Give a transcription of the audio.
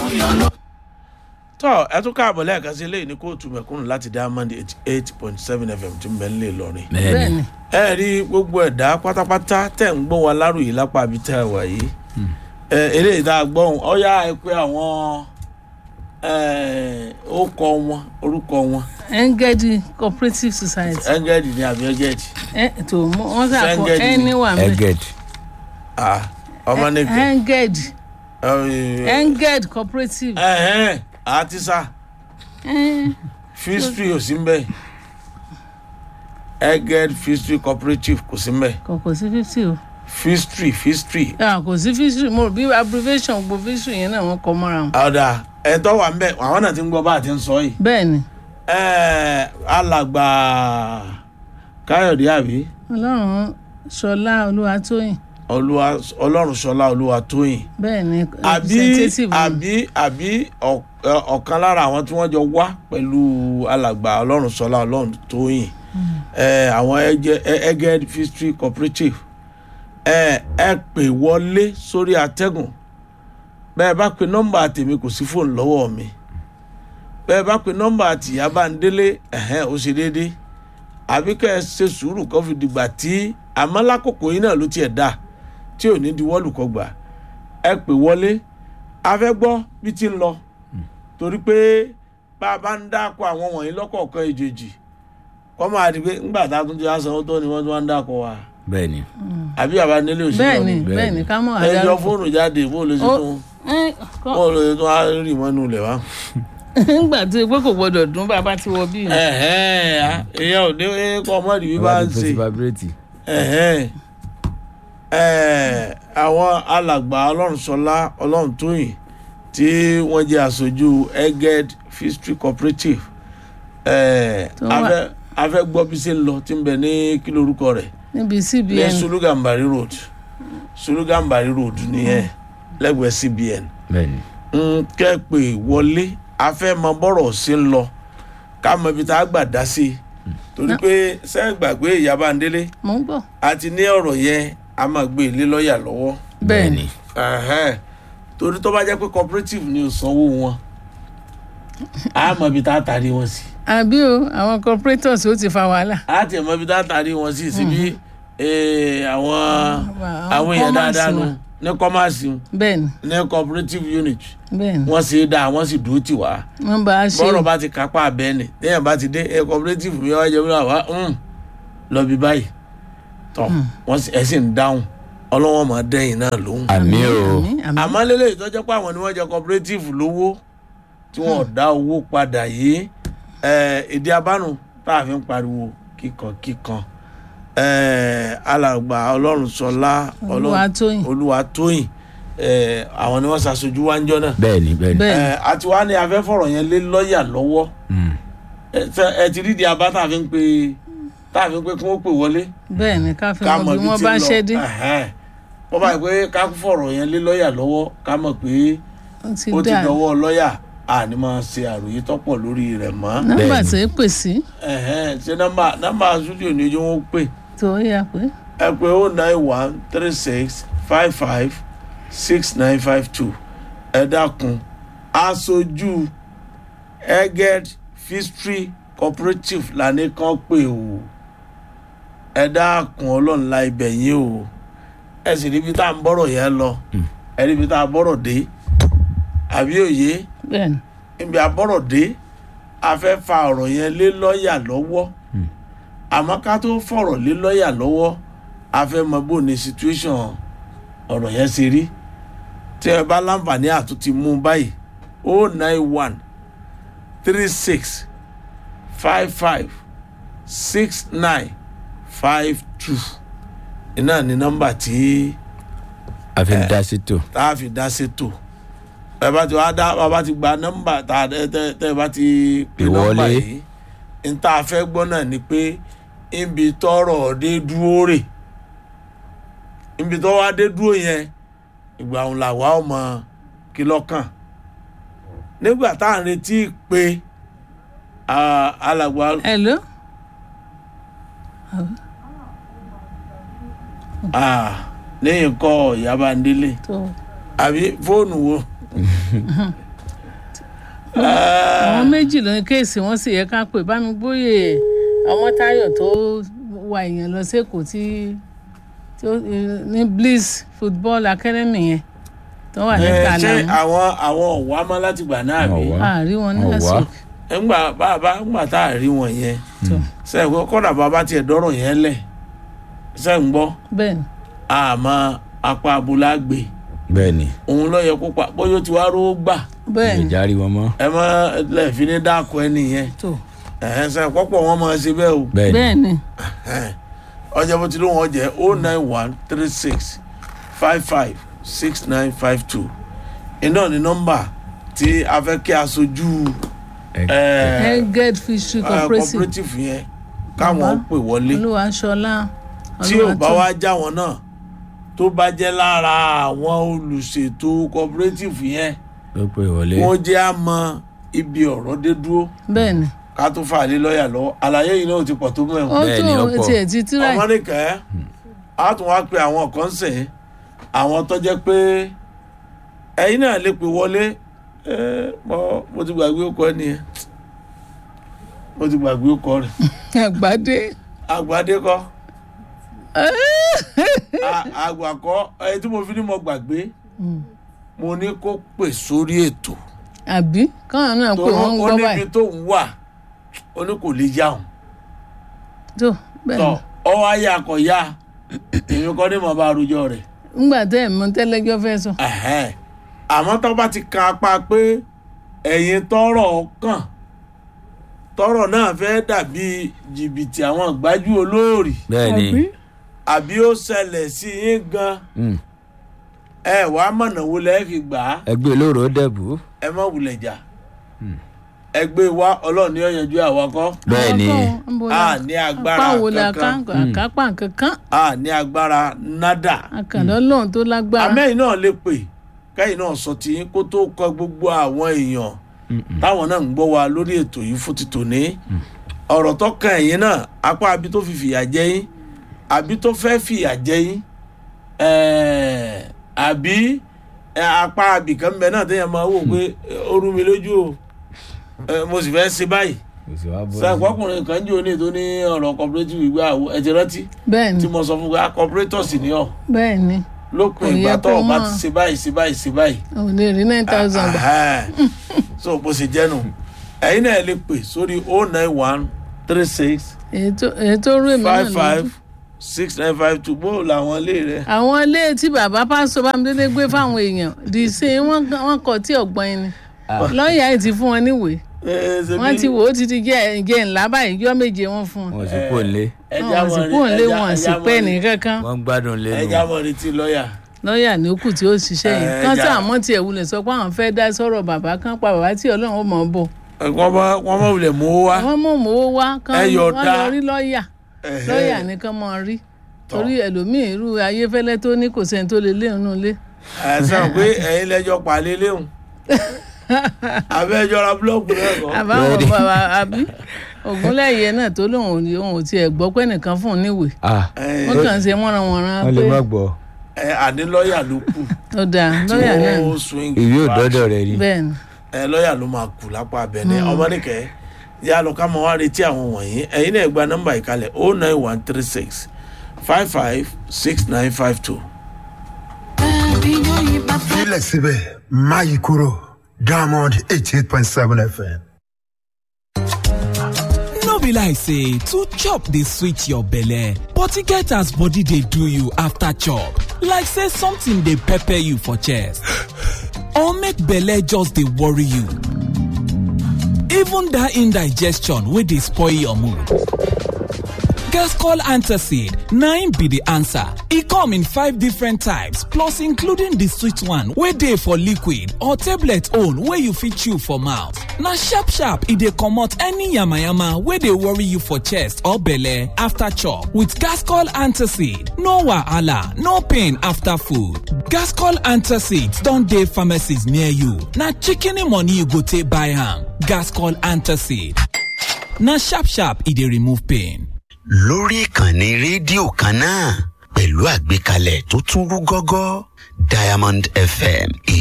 tọ́ ẹ tún káàbọ̀ lẹ́ẹ̀kan sí eléyìí ní kóòtù mẹ̀kúnnù láti diamond eighty eight point seven fm tí ń bẹ nílé Ìlọrin. bẹ́ẹ̀ni ẹ rí gbogbo ẹ̀dá pátápátá tẹ̀ ń gbọ́ wa láròyé lápá àbí tẹ́ ẹ wà yìí. ẹ eléyìí tá a gbọ́ ohun ọ̀yá ẹ pé àwọn orúkọ wọn orúkọ wọn engedi cooperative society ẹngẹ́dì ni àbí ẹgẹ́dì ẹ tó mọ wọn sà kọ Engedi ni. ẹni wà mẹ eged ọmọ nìkan engedi enged cooperative àtisá ẹ fistri ò sí mbẹ ẹgẹ́d fistri cooperative kò sí mbẹ kò sí fifty o fistri fistri Ah, kò sí fifty mo rò bí abbreviation gbogbo fifty yẹn náà wọn kọ mọ́ra wọn. ọ̀dà ẹ̀tọ́ wà mbẹ àwọn náà ti ń gbọ́ bá a ti ń sọ yìí. bẹ́ẹ̀ni Ẹ, alàgbà káyọ̀dé àbí ọlọ́run ṣọlá olúwatóyìn olúwa ọlọ́run ṣọlá olúwa tóyìn bẹ́ẹ̀ni àbí representative ni. àbí àbí ọ̀- ẹ, ọ̀kan lára àwọn tí wọ́n jọ wá pẹ̀lú alàgbà ọlọ́run ṣọlá ọlọ́run tóyìn ẹ, àwọn ẹgẹ- ẹ- ẹgẹd history cooperative ẹ ẹ pè wọlé sórí atẹ́gùn bẹ́ẹ̀ bá pe nọ́mbà tèmi kò sí fóònù lọ́wọ́ mi bẹ́ẹ̀ bá pe nọ́mbà tìyá bá ń délé ẹ̀hẹ́n ó ṣe déédéé àbí kẹ́ ẹ ṣe sùúrù kó fi dìgbà tí àmọ́ lákòókò yìí náà ló tiẹ̀ dà tí ò ní di wọ́ọ̀lù kọ gbà ẹ pè wọlé a fẹ́ gbọ́ bí ti ń lọ torí pé bá a bá ń dáko àwọn wọ̀nyí lọ́kọ̀ọ̀kan èjèèjì kọ́ máa di pé ńgbà tá a tún ti wá sanwó tó ni wọ́n tún wá ń dáko wa bẹ́ẹ̀ni àbí àbá nílé òṣèlú bẹ́ẹ̀ni Bẹ́ẹ̀ni. bẹ́ẹ̀ni ká mọ̀ ẹ yọ àdárúkọ. fóònù jáde bó lè ṣe Ó- tún ẹ, kọ́- bó lè tún á rì mọ́nú ilẹ̀ wá. nígbà tí pé kò gbọdọ̀ dún bàbá tí wọ bí. ẹ̀hẹ́n èèyàn ò ní kọ́ ọmọdé bí bá ń ṣe. vibrate ẹ̀hẹ́n ẹ̀ àwọn alàgbà ọlọ́runṣọlá ọlọ́runtóyìn tí wọ́n jẹ́ aṣojú eged history cooperative ẹ̀ Tó wà- afẹ́ afẹ́ gbọ́ bí ṣe ń lọ tí ń bẹ ní kí lorúkọ rẹ̀ níbi ní cbn sulugambari road sulugambari road nìyẹn lẹ́gbẹ̀ẹ́ cbn bẹ́ẹ̀ni ń kẹ́ pé wọlé afẹ́ mọ bọ́rọ̀ ṣe ń lọ ká mọ ibi tá a gbà dá sí i torí pé sẹ́yìn gbàgbé ìyá Bándélé mò ń gbọ́. a ti ní ọ̀rọ̀ yẹn a máa gbé ilé lọ́ọ̀yà lọ́wọ́ bẹ́ẹ̀ni Ẹ̀hẹ́n. torí tó bá jẹ́ pé cooperative ni ò sanwó wọn a mọ ibi tá a taari wọn sí àbí o àwọn corporators ó ti fa wàhálà. a ti mọ ibi tá a taari wọn sí síbi eh, àwọn Àwọn àwọn èèyàn commerce dáadáa nu wọn. ní kọ́másì bẹ́ẹ̀ni ní cooperative unit bẹ́ẹ̀ni wọ́n ṣe é dáa wọ́n sì dúró tì wá wọ́n bá a ṣe bọ́rọ̀ bá ti kápá abẹ́ni téèyàn bá ti dé ẹ cooperative mi wá jẹ́ wíwá wá ń lọ bí báyìí tọ́ wọ́n sì ẹ̀ sì ń dáhùn ọlọ́wọ́n máa dẹ́yìn náà lóhùn. àmì o àmín àmín. àmọ́ lélẹ̀ ìtọ́jọ́ pé àwọn ni wọ́n jẹ cooperative lówó tí wọ́n ò dá owó padà yìí ẹ̀, ìdí abánu tá a fi ń pariwo kíkan kíkan ẹ̀, alàgbà ọlọ́run sọlá Olúwatóyìn. olúwatóyìn ẹ̀, àwọn ni wọ́n ṣàṣojú wáńjọ́ náà bẹ́ẹ̀ni bẹ́ẹ̀ni bẹ́ẹ̀ni ẹ̀, àti wá ní afẹ́fọ̀rọ̀ yẹn lé lọ́ọ̀yà lọ́wọ́ Mm. ẹ ṣe- ẹ ti rí di abá tá a fi ń pe tá a fi ń pe kí wọ́n pè wọlé bẹ́ẹ̀ni ká fi ká mọ mọ̀ bí ibi wọ́n tí bá ń lọ ṣẹ́ dé Ẹ̀hẹ́n. wọ́n bá yẹ pé ká fọ̀rọ̀ yẹn lé lọ́ọ̀yà lọ́wọ́ ká mọ̀ pé ó ti ó ti dà dọwọ́ lọ́ọ̀yà àní máa ṣe àròyé tọ́pọ̀ lórí rẹ̀ mọ́. nọ́mbà Bẹ́ẹ̀ni. tó é pè sí Ẹ̀hẹ́n. ṣé nọ́mbà nọ́mbà studio ni ojú wọn pè tó yà pé ẹ pé o nine one three six five five six nine five two ẹ dákun aṣojú eged history cooperative lànà kan pè o ẹ dákun ọlọ́run la ibẹ̀ yín o ẹ sì ríbi tá à ń bọ̀rọ̀ yẹn lọ ẹ ríbi tá a bọ̀rọ̀ dé àbí òye bẹ́ẹ̀ni ibi àbọ̀rọ̀ dé a fẹ́ fa ọ̀rọ̀ yẹn lé lọ́ọ̀yà lọ́wọ́ àmọ́ ká tó fọ̀rọ̀ lé lọ́ọ̀yà lọ́wọ́ a fẹ́ mọ bó ni situation ọ̀rọ̀ yẹn ṣe rí tí ẹ bá láǹfààní àtúntì mú un báyìí o nine one three six five five six nine five two iná ní nọ́mbà tí a fi ń dá sí tò tá a fi dá sétò ẹ bá ti wá dá bàbá ti gba nọ́mbà tá a tẹ tẹ tẹ bá ti pè nọ́mbà Ìwọlé. yìí n tá a fẹ́ gbọ́ náà ni pé ibi tọ́rọ̀ dé dúró rè ibi tó wá dé dúró yẹn ìgbà òun làwa ọmọ kí lọ́kàn nígbà tá à ń retí pé ah, alàgbà hello ah, lẹ́yìn kọ́ Ìyá Bándélé tó àbí fóònù wo àwọn méjì ló ní kéèsì wọn sì yẹ ká pè bá mi gbóyè ọmọ táyọ̀ tó wa èèyàn lọ sẹ́kọ̀ọ́ tí tó ní bliss football academy yẹn tó wà ní Ẹ, ṣé kàlà àwọn àwọn ọ̀wá mọ́ láti gbà náà bí Ọ̀wá. àárí wọn ní Ọ̀wá. lásìkò ńgbà bàbá ńgbà tá a rí wọn yẹn tó sẹ́yìn kọ́dà bàbá tiẹ̀ dọ́rọ̀ yẹn lẹ̀ sẹ́yìn gbọ́ bẹ́ẹ̀ ni àmọ́ apá abúlá gbé bẹ́ẹ̀ ni òun ló yẹ kó pa bóyá ó ti wá rówó gbà bẹ́ẹ̀ ni ìjárí wọn mọ́ ẹ mọ lẹ́ẹ̀fín ní dáàkọ ẹni yẹn tó ẹ̀hẹ́n sẹ́yìn pọ́pọ̀ wọn máa ṣe bẹ́ẹ̀ o bẹ́ẹ̀ ni bẹ́ẹ̀ ni ẹ̀hẹ́n. ọjà bó ti ló wọn jẹ́ o nine one three six five five six nine five two iná ní nọ́mbà tí a fẹ́ kí aṣojú Ẹ- ẹ̀, head fishery ẹ̀, cooperative cooperative yẹn káwọn Bàbá. pè wọlé olúwa ṣọlá tí ò bá wá já wọn náà tó bá jẹ́ lára àwọn olùṣètò cooperative yẹn ló pè wọlé wọ́n jẹ́ àmọ́ ibi ọ̀rọ̀ dé dúró bẹ́ẹ̀ ni ká tó fà lé lọ́ọ̀yà lọ́wọ́ àlàyé yìí náà ti pọ̀ tó ó mẹ́wọ̀n. Bẹ́ẹ̀ ni, ó tó pọ̀. tiẹ̀ ti tíra ọmọ nìkẹ́ á tún wá pe àwọn kan sìn àwọn tó jẹ́ pé ẹ̀yin náà lè pè wọlé ẹ, mo mo ti gbàgbé ó kọ ẹ nìyẹn mo ti gbàgbé ó kọ rẹ̀ àgbàdé àgbàdé kọ́ A- àgbàkọ́ ẹni tí mo fi ní mo gbàgbé mo ní kó pè sórí ètò àbí káwọn náà tó pé wọ́n ń ó gbọ́ níbi báyìí tó ń wà ó ní kò lè yá òun. tó bẹ́ẹ̀ tọ ni ọwọ ayé akọyà èmi kọ́ ní mo bá arújọ rẹ̀ ńgbà tẹ́ ẹ̀ mọ tẹ́lẹ́jọ́ fẹ́ sọ Ẹ̀hẹ́n. àmọ́ tó bá ti kan apá pé ẹ̀yin tọrọ kàn tọrọ náà fẹ́ dàbí jìbìtì àwọn gbájú olóòrì bẹ́ẹ̀ ni àbí àbí ó ṣẹlẹ̀ sí yín gan Mm. ẹ wàá mọ̀nà wo lẹ́ẹ̀ fi gbà á ẹgbẹ́ olóró dẹ̀bù ẹ má wulẹ̀ jà ẹgbẹ́ wa ọlọ́run ní ọ̀yànjú àwakọ́ bẹ́ẹ̀ ni a ní agbára apá wo la ká kankan àkápà kankan a ní agbára nádà. àkàndọ́ lóhun tó lágbára amẹ́yìn náà lè pè kẹ́yìn náà sọ tí kó tó kọ gbogbo àwọn èèyàn táwọn náà ń gbọ́ wa lórí ètò yìí fún ti tòní ọ̀rọ̀ tó kan ẹ̀yìn náà apá abi tó fi fìyà jẹ yín àbí tó fẹ́ fìyà jẹ yín ẹ̀ẹ́, àbí ẹ̀, apá abìkan bẹ náà téèyàn máa wò pé ó rú mi lójú o ẹ̀, mo sì fẹ́ ṣe báyìí sàkókùnrin kan jẹ́ òní tó ní ọ̀rọ̀ cooperative ìgbà àwọ̀ ẹ̀ ti rántí bẹ́ẹ̀ ni tí mo sọ fún pé cooperator sì ni ọ́ bẹ́ẹ̀ ni lópin Kò yẹ ìgbà tó kó o bá mọ̀. ti ṣe báyìí ṣe báyìí ṣe báyìí. ò lè rí nine thousand gbà Ahẹ́. so bó ṣe jẹ́ nù ẹ̀yin náà lè pè sórí o nine one three six èyí tó èyí tó rú èmi náà five lójú five six nine five two bó làwọn ilé rẹ. àwọn ilé tí bàbá pásítọ̀ bámidélé gbé fáwọn èèyàn dì í sí wọn wọn kọ tí ọgbọ́n ẹni lọ́ọ̀yà yìí ti fún wọn níwèé wọ́n ti wò ó ti ti jẹ́ ìjẹ́ ńlá báyìí yọ́ méje wọn fún wọn wọn sì kò lé wọn sì kúrò lé wọn sì pẹ́ nìkankan wọn gbádùn lẹ́nu ẹja mọ̀ retí lọ́ọ̀yà. lọ́ọ̀yà ní òkú tí ó ṣiṣẹ́ yìí Ẹ, kán ẹja- tí àmọ́ tiẹ̀ wulẹ̀ sọ pé àwọn fẹ́ dá sọ̀rọ̀ bàbá kan pa bàbá tí ọlọ́run ó mọ̀ ọ́ bọ̀ wọ́n bá wọ́n bá wulẹ̀ mú wá. àwọn mọ̀ mọ́ owó wá kán Ẹ wọ́n yọ̀ọ̀da. lọ rí lọ́ọ̀yà Ẹ̀hẹ́. lọ́ọ̀yà nìkan mọ̀ rí torí ẹlòmíì irú ayéfẹ́lẹ́ tó ní kò sẹ́ni tó lè lé òun lé ẹ sọ pé ẹ̀yin lẹ́jọ́ palẹ̀ léhùn abẹ́jọ́ ra búlọ́ọ̀kù náà kọ́. àbáwọn Bẹ́ẹ̀ni. bàbá àbí ògúnlẹ̀yẹ náà tó lóun ò ní òun ò tiẹ̀ gbọ́ pé nìkan fún un níwèé ah Ẹ, wọ́n kàn ń ṣe wọ́nranwọ̀nran wọn lè pé má gbọ́ ẹ, àní lọ́ọ̀yà ló kù ó dáa tí lọ́ọ̀yà náà ni. wọ́n swing ìwé back. òdọ́dọ̀ rẹ ni bẹ́ẹ̀ ni ẹ lọ́ọ̀yà ló máa kù lápá abẹ́ni ọmọnìkẹ́ yà lọ ká mọ wá retí àwọn wọ̀nyí ẹ̀yin náà gba nọ́mbà ìkàlẹ̀ o nine one three six five five six nine five two. Filẹ̀ síbẹ̀ má yí kúrò Diamond eighty eight point seven FM. no be like say to chop dey sweet your belle but e get as body dey do you after chop like say something dey pepper you for chest or make belle just dey worry you even that indigestion wey dey spoil your mood Gascol Antacid 9 be the answer. E come in five different types plus including the sweet one wey dey for liquid or tablet own wey you fit chew for mouth. Na sharp sharp e dey comot any yamayama wey dey worry you for chest or belle after chop with Gascol Antacid. No wahala, no pain after food. Gascol Antacid don dey pharmacies near you. Na shikini money you go take buy am. Gascol Antacid. Na sharp sharp e dey remove pain. lórí ìkànnì rédíò kan náà pẹ̀lú àgbékalẹ̀ tó tún rú gọ́gọ́ diamond fm